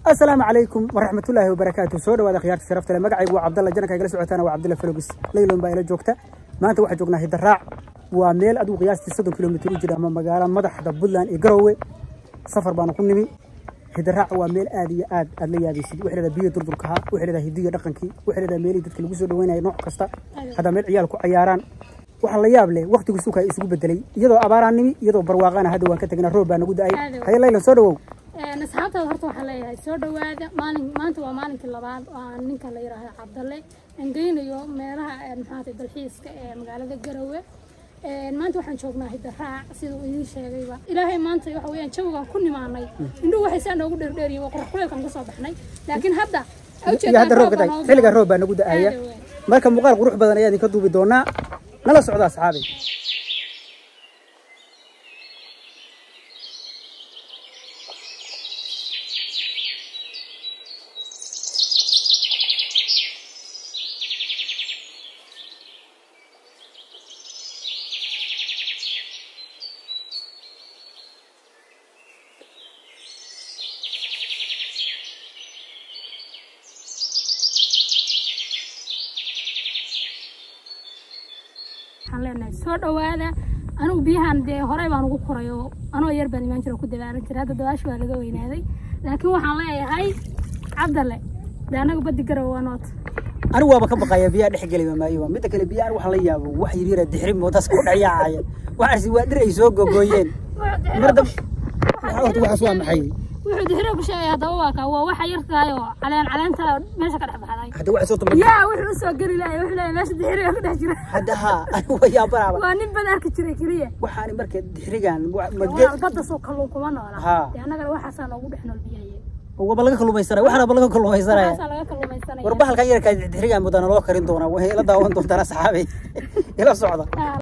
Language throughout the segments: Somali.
asalaamu calaykum waraxmatullaahi wabarakaatu soo dhawaada khiyaarta sharafta le magacaygu waa cabdalla janaka igala socotaana waa cabdalla falogis laylon baa ila joogta maanta waxaa joognaa hidaraac waa meel adigu qiyaastii soddon kilomitir u jira ama magaalo madaxda puntland iyo garowe safar baanu ku nimi hidaraac waa meel aad iyo aad aad la yaabaysid waxay leedahay biyo durdurkaha waxay leedahay hidiyo dhaqankii waxay leedahay meelihii dadka lagu soo dhaweynaya nooc kasta haddaa meel ciyaal ku cayaaraan waxaa la yaab leh waqtigu suuka isugu bedelay iyadoo abaaraan nimi iyadoo barwaaqaana hadda waan ka tegnaa roob baa nagu da-ay haye laylan soo dhawow asxaabtaada horta waxaa leeyahay soo dhawaada maalin maanta waa maalinkii labaad oo aan ninka la yidhaahdo cabdalle aan geynayo meelaha maxaata dalxiiska ee magaalada garowe maanta waxaan joognaa hidaraac sida uu idiin sheegayba ilaahay maanta waxa weeyaan jawigaan ku nimaanay indhuhu waxay saa noogu dheerdheeriyin waa qorax kuleelkaan ka soo baxnay laakiin hadda iyo hadda roob ka tahay xilligaa roob baa nagu da-aya marka muuqaal qurux badan ayaa idinka duubi doonaa nala socda asxaabay waxaan leenahay soo dhawaada anigu biyahan dee horey baan ugu koray oo anoo yar baan imaan jira ku dabaalan jira hadda dabaasha waa laga weynaaday laakiin waxaan leeyahay cabdalle dee anaga badi garow waa noota anigu waaba ka baqaya biyaha dhex geli maayo midda kale biyaha anigu waxaan la yaabo wax yaryara dixrim oo dadka ku dhayaacaya waxaasi waa dhir ay soo gogooyeen marda horta waxaas waa maxay wuxuu dixiro ku sheegay haddaba waa kaa waa waxa yartahay oo caleen caleenta meesha ka dhex baxday hadda waxaas horta ma yaa wuxuu usoo geli lahay wuxuu leeyahay meesha dixiriga ku dhex jira hadda haa anigu waa yaabanaaba waa nin bad arki jiray keliya waxaani marka dixrigan madge walaal badda soo kalluun kuma noola Haa. dee annagana waxaasaa noogu dhex nool biyaye waba laga kalluumaysanaya waxaanaba laga kalluumaysanaya waxaasaa laga kalluumaysanaya war bahalkan yarkaa dixrigan mudana loo karin doonaa waxay ila daawan doontaan asxaabay ila socda Haa.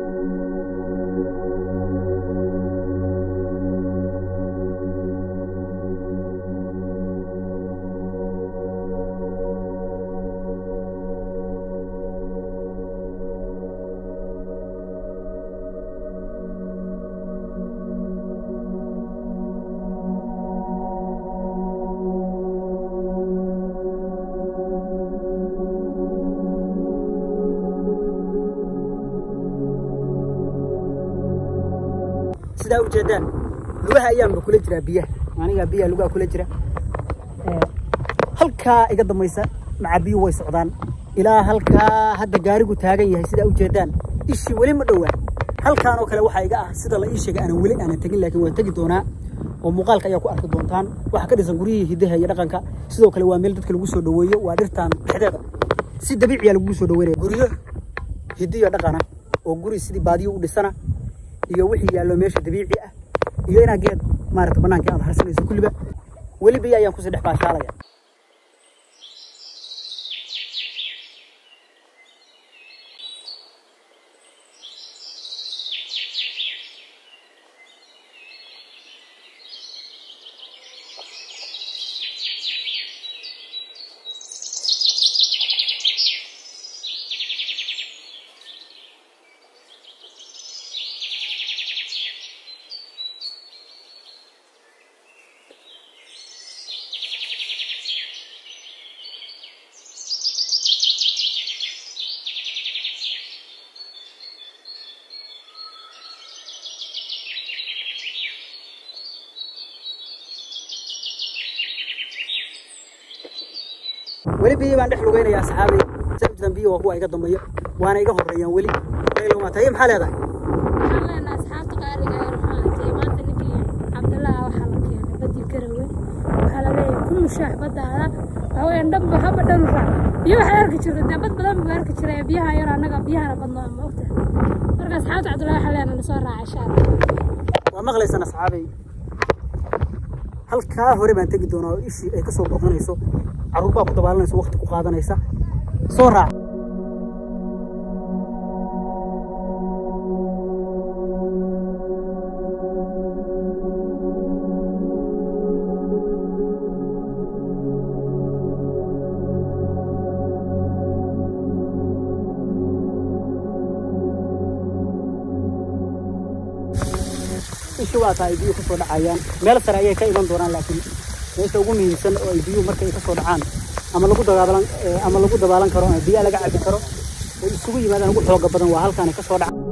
sidaa u jeedaan lugaha ayaanba kula jiraa biyaha anigaa biyaha lugaha kula jira Ee, halkaa iga dambaysa maca biyuhu way socdaan ilaa halkaa hadda gaarigu taagan yahay sidaa u jeedaan ishii weli ma dhowaa halkaan oo kale waxaa iga ah sida la ii sheegay aanan weli aanan tegin laakiin waan tegi doonaa oo muuqaalka ayaa ku arki doontaan waxaa ka dhisan guryihii hidaha iyo dhaqanka sidoo kale waa meel dadka lagu soo dhaweeyo waa dhirtaan dhexdeeda si dabiiciya lagu soo dhaweynaya guryo hidiyo dhaqana oo guri sidii baadiyo u dhisana iyo wixii yaallo meesha dabiici ah iyo inaa geed maarata banaanka aad harsanayso kulliba weli biyo ayaan kusii dhex baashaalaya weli biyo baan dhex lugaynaya asxaabay sabjidan biyo waa kuwa iga dambeeyo waana iga horeeyaan weli laylomaa taye maxaa leedahay waxaan leenahay asxaabta qaaliga ee ruxaantay maanta ninkii cabdallaaha waxaa la keenay baddi garowe waxaa la leeyahay ku mushaax baddaada waxaa weeyaan dhanba haba dhan raac biyo waxaad arki jirta dee bad badan buu arki jiray biyaha yar annaga biyahana badnoo ma ogta marka asxaabta cabdullaahi waxaa leenahay nasoo raaca insha allah waa maqlaysaan asxaabay halkaa hore baan tegi doonaa oo ishii ay ka soo boqonayso carruur baa ku dabaalanayso waqti ku qaadanaysa soo raac isha waa tahay biyo kusoo dhacayaan meel sare ayay ka iman doonaan laakiin meesha ugu muhiimsan oo ay biyuhu markay ka soo dhacaan ama lagu dabaalan ama lagu dabaalan karo ama biyaha laga cabi karo oo isugu yimaadaan ugu xooga badan waa halkaan ka soo dhaca